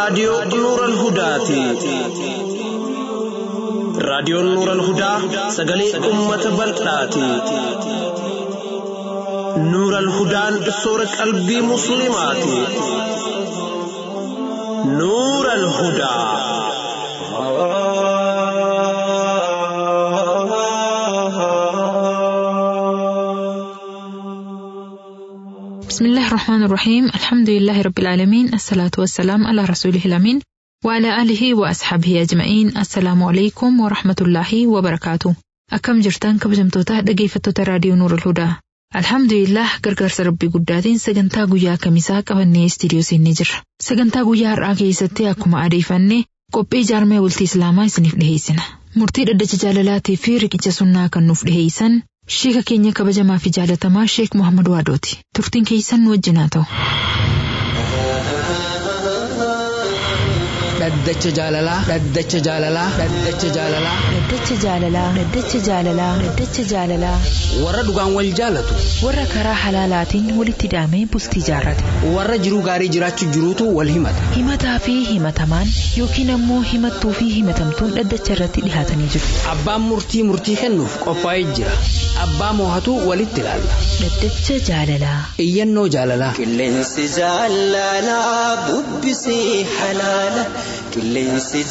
raadiyoo Nuural Hudaati. Raadiyoon Nuural Hudaa sagalee uummata bal'aati. Nuural Hudaan soora qalbii Musliimaati. Nuural Hudaa. بسم الله الرحمن الرحيم الحمد لله رب العالمين الصلاة والسلام على رسوله الأمين وعلى آله وأصحابه أجمعين السلام عليكم ورحمة الله وبركاته أكم جرتان كبجمتوتا dhaggeeffattoota raadiyoo Nuur Hudaa Alhamdulillah gargaarsa rabbii guddaatiin sagantaa guyyaa kamisaa qabannee istiidiyoo seennee jirra. Sagantaa guyyaa har'aa keessatti akkuma adeeffanne qophii jaarmee bultii Islaamaa isiniif dhiheessina. Murtii dhaddacha jaalalaatii fi riqicha sunnaa kan nuuf dhiheessan Sheeka keenya kabajamaa fi jaalatamaa Sheek Muhammad Waadooti. Turtiin keessan nu wajjin haa ta'u. Dhaddacha jaalalaa. Dhaddacha jaalalaa. Dhaddacha jaalalaa. Dhaddacha jaalalaa. Dhaddacha jaalalaa. Dhaddacha jaalalaa. Warra dhugaan wal jaalatu. Warra karaa halaalaatiin walitti hidhamee bultii jaarrate. Warra jiruu gaarii jiraachuu jiruutu wal himata. Himataa fi himatamaan yookiin ammoo himattuu fi himatamtuun dhaddacha irratti dhihaatanii jiru. Abbaan murtii murtii kennuuf qophaa'ee jira. Abbaa moohatu walitti ilaalla. Dhaddacha jaalalaa. Iyyannoo jaalalaa. Qilleensi jaalalaa bubbisee halaala. Qilleensi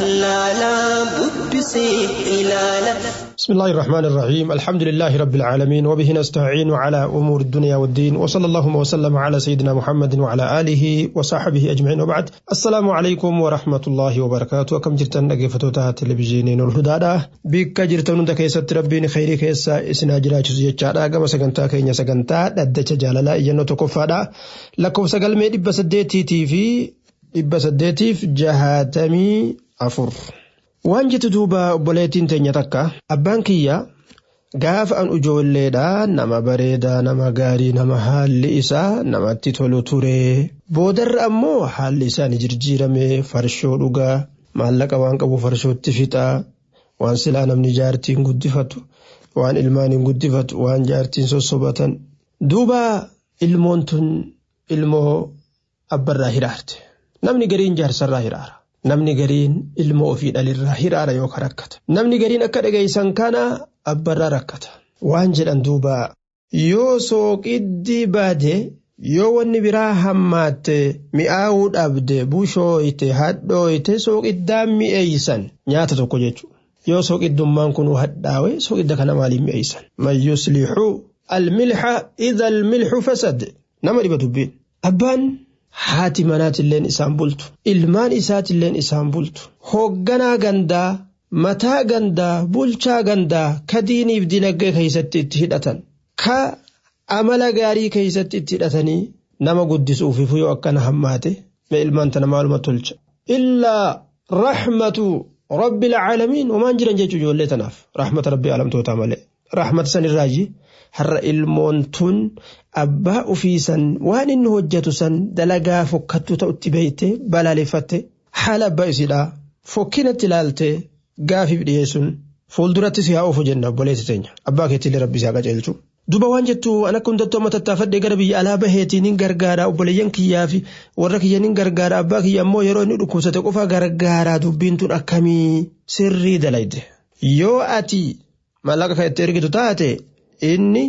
jaalalaa bubbisee ilaala. بسم الله الرحمن الرحيم الحمد لله رب العالمين وبه نستعين على أمور الدنيا والدين وصلى اللهم وسلم على سيدنا محمد وعلى آله وصحبه أجمعين وبعد السلام عليكم ورحمة الله وبركاته كم جرتن أجفتوتها تلفزيونين الهدى بك جرتن عندك يسد ربين خيري كيسا إسنا جراج زيجارا كما سكنتا كينيا سكنتا ددچ جاللا إيانو تكفادا لكم سقل مي دب سديتي تي في دب سديتي في جهاتمي أفر waan jettu duuba obboleettiin teenya takka abbaan kiyya gaafa an ijoolleedha nama bareedaa nama gaarii nama haalli isaa namatti tolu ture boodarra ammoo haalli isaa ni jijjiirame farshoo dhugaa maallaqa waan qabu farshootti fixaa waan silaa namni jaartiin guddifatu waan ilmaan hin guddifatu waan jaartiin sossobatan duuba ilmoon tun ilmoo abbarraa hiraarte namni gariin jaarsarraa hiraara. Namni gariin ilma ofii dhalirraa hiraara yookaan rakkata. Namni gariin akka dhageessan kana abbarraa rakkata. Waan jedhan duuba yoo sooqiddi baade yoo wanni biraa hammaatte mi'aawuu dhabde bushooyte hadhooyte sooqiddaan mi'eeysan nyaata tokko jechuudha. Yoo sooqiddummaan kun hadhaawe sooqidda kana maaliin mi'eeysan? Man yuslixuu almilxa idha almilxu fasad nama dhiba dubbiin. Abbaan haati manaatilleen isaan bultu ilmaan isaatilleen isaan bultu hoogganaa gandaa mataa gandaa bulchaa gandaa ka diiniif dinagdee keessatti itti hidhatan ka amala gaarii keessatti itti hidhatanii nama guddisuufiif yoo akkana hammaate mee ilmaan tana maaluma tolcha illaa rahmatu rabbi alcaalamiin homaan jiran jechuu ijoollee tanaaf rahmata rabbii alamtootaa malee rahmata sanirraayi har'a ilmoon tun abbaa ofiisan waan inni hojjetu san dalagaa fokkattuu ta'utti beeyte balaaleffatte haala abbaa isiidhaa fokkinatti ilaalte gaafiif dhiyeessuun fuulduratti si haa oofu jenna obboleessi teenya abbaa keettillee rabbi si haa qaceelchu. Duba waan jettu an akka hundattuu amma tattaafadhee gara biyya alaa baheetiin hin gargaara obboleeyyan kiyyaa fi warra kiyyan hin gargaara abbaa kiyya ammoo yeroo inni dhukkubsate qofa gargaaraa dubbiin tun akkamii sirrii dalayde. Yoo ati maallaqa kan itti ergitu taate inni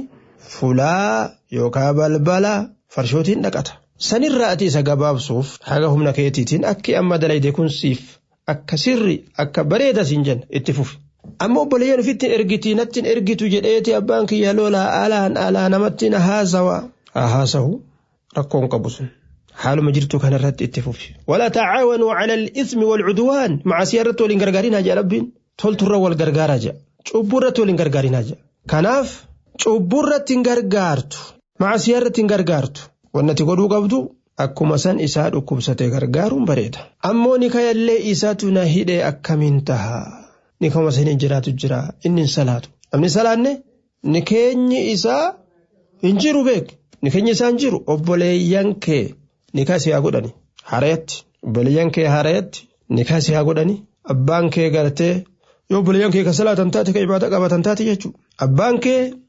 fulaa yookaan balbala farshootiin dhaqata. Sanirraa ati isa gabaabsuuf haga humna keetiitiin akki amma dalayde kun siif akka sirri akka bareeda siin jenna itti fufi. Amma obboleeyyan ofitti ergitii natti ergitu jedheeti abbaan kiyya lolaa alaan alaa namatti na haasawa. Haa haasawu rakkoon qabu sun. Haaluma jirtu kanarratti itti fufi. Wala tacaawanuu cala al-ismi wal-cudwaan macasiyaa irratti waliin gargaarinaa jea rabbiin. Tolturra wal gargaaraa jea. Cubbuu irratti waliin gargaarinaa jea. Kanaaf cubbuu irratti hin gargaartu. Macasiyaa irratti hin gargaartu. Wannati godhuu qabdu akkuma san isaa dhukkubsate gargaaruun bareeda. Ammoo ni kayallee isaatu na hidhee akkamiin taha. Ni kama saniin jiraatu jira inni hin salaatu. Namni salaanne ni keenyi isaa hin jiru beek. Ni keenyi isaa hin jiru obboleeyyan kee ni kasi haa godhani. Harayatti obboleeyyan kee harayatti ni kasi haa godhani. Abbaan kee gartee yoo obboleeyyan kee ka salaatan taate ka ibaada qabatan taate jechuudha. Abbaan kee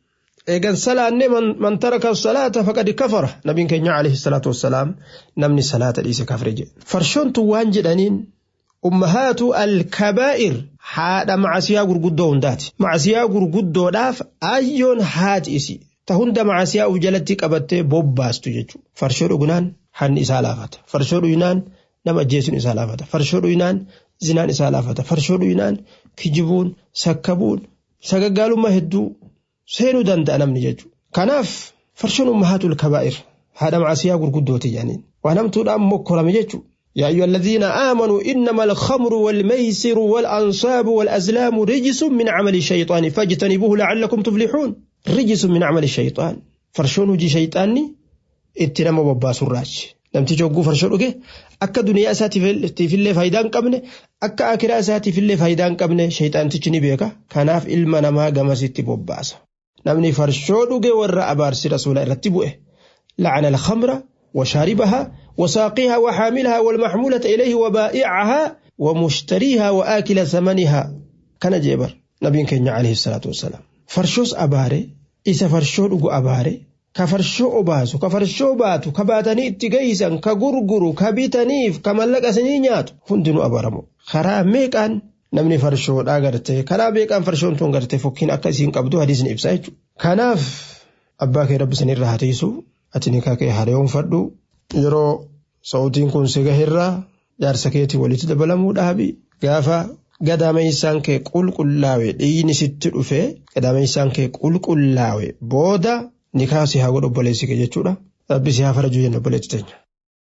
eegan salaanne man taraka salaata faqad kafara nabiin keenya alayhi salaatu wassalaam namni salaata dhiise kafre jedhe farshoon tun waan jedhaniin ummahaatu alkabaa'ir haadha macasiyaa gurguddoo hundaati macasiyaa gurguddoodhaaf ayyoon haati isi ta hunda macasiyaa uf jalatti qabattee bobbaastu jechuudha farshoo dhugnaan hanni isaa laafata farshoo dhugnaan nama ajjeesuun isaa laafata farshoo dhugnaan zinaan isaa laafata farshoo dhugnaan kijibuun sakkabuun sagaggaalummaa hedduu seenuu danda'a namni jechuudha. Kanaaf farshoon ummahaatul kabaa'ir haadha macasiyaa gurguddooti jedhaniin waan hamtuudhaan mokkorame jechuudha. يا أيها الذين آمنوا إنما الخمر والميسر والأنصاب والأزلام رجس من عمل الشيطان فاجتنبوه لعلكم تفلحون رجس من عمل الشيطان فرشون جي شيطاني اتنما بباس الراج namtichi hogguu farshoo dhuge akka duniyaa isaatiifillee faayidaa hin qabne akka akiraa isaatiifillee faayidaa hin qabne shayxaantichi ni beeka kanaaf ilma namaa gamasitti bobbaasa namni farshoo dhuge warra abaarsi rasuula irratti bu'e lacana alkhamra وشاربها وساقيها وحاملها والمحمولة إليه وبائعها ومشتريها وآكل ثمنها كان جبر نبي كenya عليه الصلاة والسلام فرشوس أباري إذا فرشو أباري ka farshoo obaasu ka farshoo baatu ka baatanii itti geeysan ka gurguru ka bitaniif ka mallaqasanii nyaatu hundinuu abaramu karaa meeqaan namni farshoodhaa gartee karaa meeqaan farshoon tun gartee fokkiin akka isiin qabdu hadiisni ibsa jechuudha. Kanaaf abbaa kee rabbi sanirraa hatiisu ati nikaa kee hareewwanfadhu yeroo sa'utiin kun si gaherraa jaarsa keetii walitti dabalamuu dhaabi gaafa gadaameessaan kee qulqullaawe dhiigni sitti dhufe gadaameessaan kee qulqullaawe booda. nikaa si haa godhu obboleessi kee jechuudha. Rabbi si haa farajuu jenna obboleetti teenya.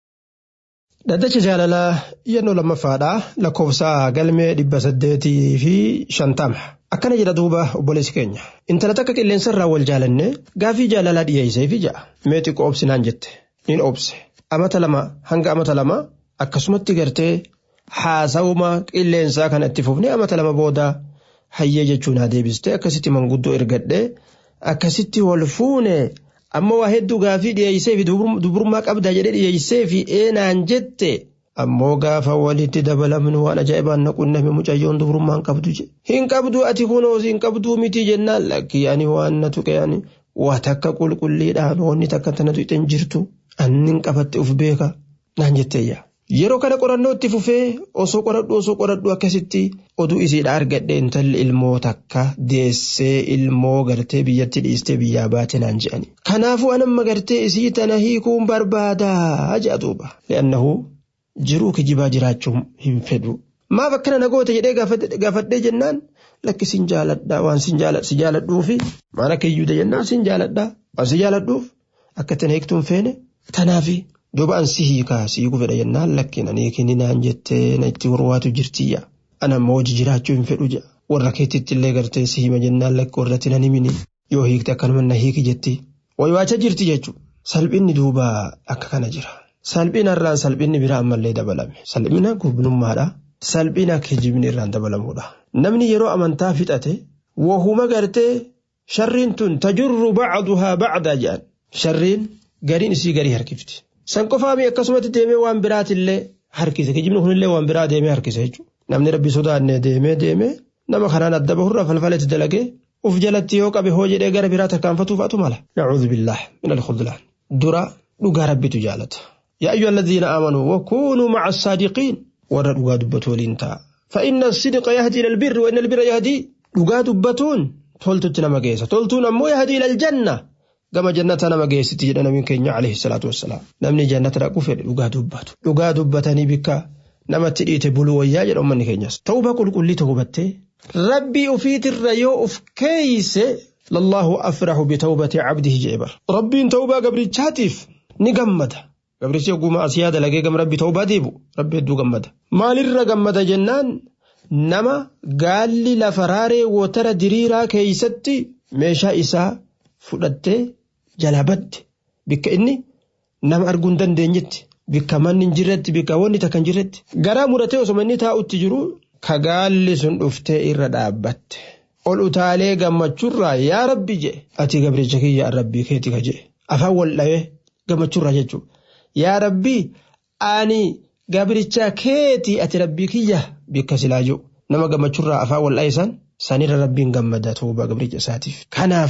Daddacha jaalalaa yennoo lammaffaadha lakkoofsa galmee dhibba saddeetii fi shantama. Akkana jedha duuba obboleessi keenya. Intala takka qilleensarraa wal jaalanne gaafii jaalalaa dhiyeessee fi ja'a. Mee xiqqoo obsinaan jette. Nin obse. Amata lama hanga amata lama akkasumatti gartee haasawuma qilleensaa kana itti fufnee amata lama booda hayyee jechuun haa deebiste akkasitti manguddoo ergadhee akkasitti wal fuune amma waa hedduu gaafii dhiyeessee fi dubrummaa qabda jedhee dhiyeessee fi eenaan jette ammoo gaafa walitti dabalamnu waan ajaa'ibaan na qunname mucayyoon dubrummaa hin qabdu je hin qabdu ati kunoos hin qabduu miti jennaan lakkii ani waan na tuqe ani waa takka qulqulliidhaan wanni takka tanatu ixen jirtu annin qabatte uf beeka naan jetteeyya. Yeroo kana qorannoo itti fufee osoo qoradhu osoo qoradhu akkasitti oduu isiidha argadhe intalli ilmoo takka deessee ilmoo gartee biyyatti dhiistee biyyaa baate naan je'ani. Kanaafuu anamma gartee isii tana hiikuun barbaadaa je'a duuba. Le'annahu jiruu kijibaa jiraachuu hin fedhu. Maaf akkana nagoota jedhee gaafadhee jennaan lakki sin jaaladhaa waan si jaaladhuufi maal akka iyyuu jennaan sin jaaladhaa waan si jaaladhuuf akka tana hiiktuun feene tanaafi. Duuba an si hiikaa si hiikuu fedha jennaan lakkiin ani hiikini naan jettee na itti warwaatu jirtiyya. Ana ammoo hojii jiraachuu hin fedhu jedha. Warra keetitti illee gartee si hima jennaan lakki warratti nan himini. Yoo hiikte akkanuma na hiiki jetti. Waywaacha jirti jechuudha. Salphinni duuba akka kana jira. Salphina irraan salphinni biraa ammallee dabalame. Salphina gubnummaadha. Salphina kijibni irraan dabalamuudha. Namni yeroo amantaa fixate wahuma gartee sharriin tun tajurru bacduhaa bacdaa jedhan. Sharriin gariin isii garii harkifti. San qofaami akkasumatti deemee waan biraatillee harkise. Kijibni kunillee waan biraa deemee harkise jechuudha. Namni rabbi sodaannee deemee deemee nama kanaan adda bahurraa falfalatti dalagee uf jalatti yoo qabe hoo jedhee gara biraa tarkaanfatuufatu mala. Nacuudhu billah min alkhudlaan. Dura dhugaa rabbitu jaalata. Yaa ayyuha alladhiina aamanuu wakuunuu maca saadiqiin warra dhugaa dubbatu waliin ta'a. فإن الصدق يهدي إلى البر وإن البر يهدي dhugaa dubbatuun toltutti nama geessa toltuun ammoo yahdi ila aljanna gama jannata nama geessiti jedha namiin keenya alayhi salaatu wassalaam namni jannata dhaqu fedhe dhugaa dubbatu dhugaa dubbatanii bikka namatti dhiite buluu wayyaa jedha ummanni keenyas tawba qulqullii ta'uu battee rabbii ufiitirra yoo uf keeyse lallahu afrahu bitawbati cabdihi jee bar rabbiin tawbaa gabrichaatiif ni gammada gabrichi oguma asiyaa dalagee gama rabbi tawbaa deebu rabbi hedduu gammada maalirra gammada jennaan nama gaalli lafa raaree wotara diriiraa keeysatti meeshaa isaa fudhattee jalaa badde bikka inni nama arguu hin dandeenyetti bikka manni hin jirretti bikka wanni takka hin jirretti garaa muratee osoo inni taa'utti jiru ka gaalli sun dhuftee irra dhaabbatte ol utaalee gammachuurraa yaa rabbi jee ati gabricha kiyya rabbii keeti ka jee afaan wal dhawee gammachuurraa jechuudha yaa rabbii ani gabricha keeti ati rabbii kiyya bikka silaa jiru nama gammachuurraa afaan wal dha'isan sanirra rabbiin gammada tuuba gabricha isaatiif kanaafu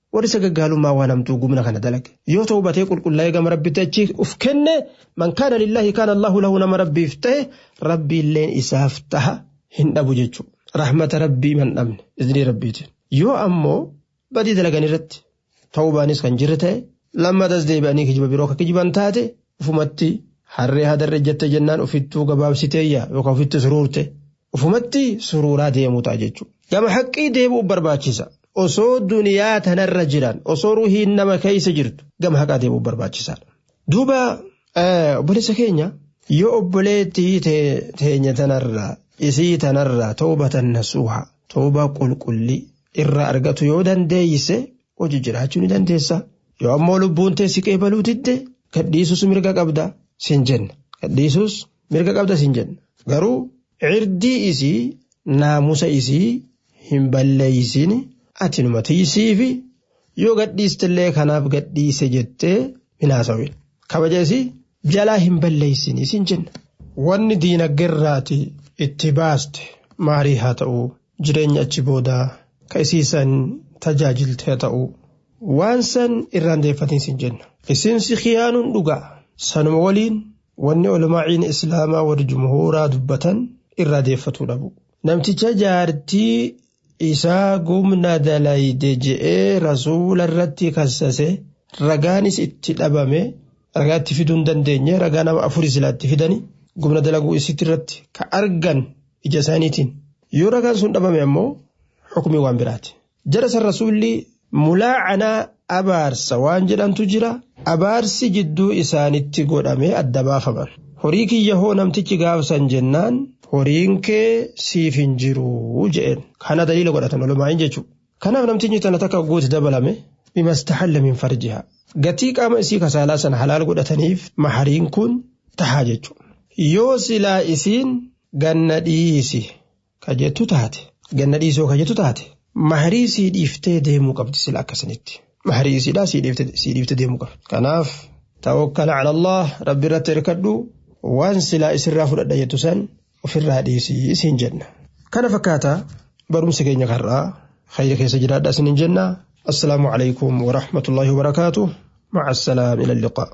warri sagaggaalummaa waan hamtuu gumna kana dalage yoo ta'u batee qulqullaa'ee gama rabbitti achi uf kenne man kaana lillahi kaana allahu lahu nama rabbiif ta'e rabbiilleen isaaf taha hin dhabu jechuudha rahmata rabbii man dhabne iznii rabbiitiin yoo ammoo badii dalagan irratti ta'uu baanis kan jirre ta'e lammatas deebi'anii kijiba biroo akka kijiban taate ufumatti harree hadarre jette jennaan ofittuu gabaabsiteeyya yookaan ofitti suruurte ufumatti suruuraa deemuu ta'a jechuudha. Gama haqqii deebi'uuf barbaachisa. Osoo duniyaa tanarra jiran osoo ruhiin nama keessa jirtu gama haqaa deebi'uuf barbaachisaadha. Duuba obboleessa keenya yoo obboleettii teenya tanarraa isii tanarraa toobatan nasuuha toobaa qulqullii irraa argatu yoo dandeeyse hojii jiraachuu ni dandeessa. Yoo ammoo lubbuun teessi qeebaluu didde gadhiisus mirga qabda sin jenna. Gadhiisus mirga qabda sin jenna. Garuu cirdii isii naamusa isii hin balleeysin ati numa tiisiifi yoo gadhiistillee kanaaf gadhiise jettee minaasawin. Kabaja isii jalaa hin balleeysin sin jenna. Wanni diinagdeerraati itti baaste maarii haa ta'u jireenya achi boodaa ka isiisan tajaajilte haa ta'u. waan san irraan deeffatiin sin jenna isin si khiyaanuun dhugaa sanuma waliin wanni olmaa'iin islaamaa warri jumhuuraa dubbatan irraa deeffatuu dhabu namticha jaartii isaa gumna dalayde je'ee rasuula irratti kassase ragaanis itti dhabame ragaa itti fiduu hin dandeenye ragaa nama afurii silaa itti fidani gumna dalaguu isitti irratti ka argan ija isaaniitiin yoo ragaan sun dhabame ammoo xukumii waan biraati jara san rasuulli mulaacanaa abaarsa waan jedhamtu jira abaarsi jidduu isaanitti godhamee adda baafaman horii kiyya hoo namtichi gaafsan jennaan horiin kee siif hin jiru je'een kana daliila godhatan olumaa'iin jechuudha kanaaf namtichi tana takka guuti dabalame bimastahalla min farjiha gatii qaama isii kasaalaa sana halaal godhataniif mahariin kun tahaa jechuudha yoo silaa isiin ganna dhiisi ka jettu taate ganna dhiisoo ka jettu taate maharii sii dhiiftee deemuu qabdi sila akkasanitti maharii isiidhaa sii dhiiftee deemuu qabdi kanaaf tawakkala cala allah rabbi irratti hirkadhu waan silaa isirraa fudhadha jettu san ofirraa dhiisii isiin jenna kana fakkaata barumsa keenya karraa khayra keessa jiraadha isinin jenna assalaamu calaykum warahmatullaahi wabarakaatuh maca assalaam ila alliqaa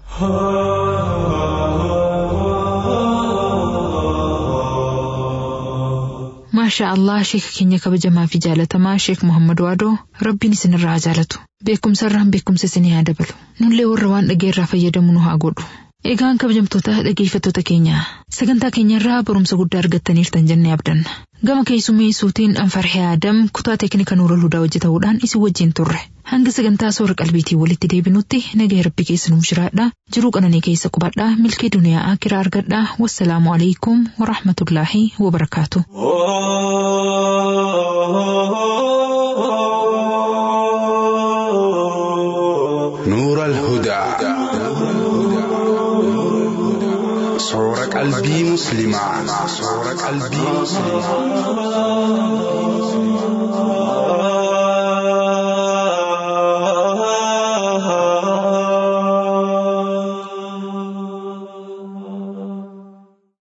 maashaa allah sheeka keenya kabajamaa fi jaalatamaa sheek muhammad waadoo rabbiin isinirraa jaalatu beekumsarraan beekumsa isinii haa dabalu nullee warra waan dhageerraa fayyadamu nu haa godhu egaan kabajamtoota dhageeffattoota keenya sagantaa keenyarraa barumsa guddaa argattaniirtan jennee abdanna gama keessummeessuutiin anfarhee aadam kutaa teeknika nuura ludaa hojjetamuudhaan isin wajjin turre hanga sagantaa soora qalbiitii walitti deebinutti nagaa rabbi keessa nuuf jiraadha jiruu qananii keessa qubadhaa milkee duniyaa akiraa argadhaa wassalaamu alaikum warahmatullaahi wabarakaatu. نور الهدى صور قلبي مسلمة صور قلبي مسلمة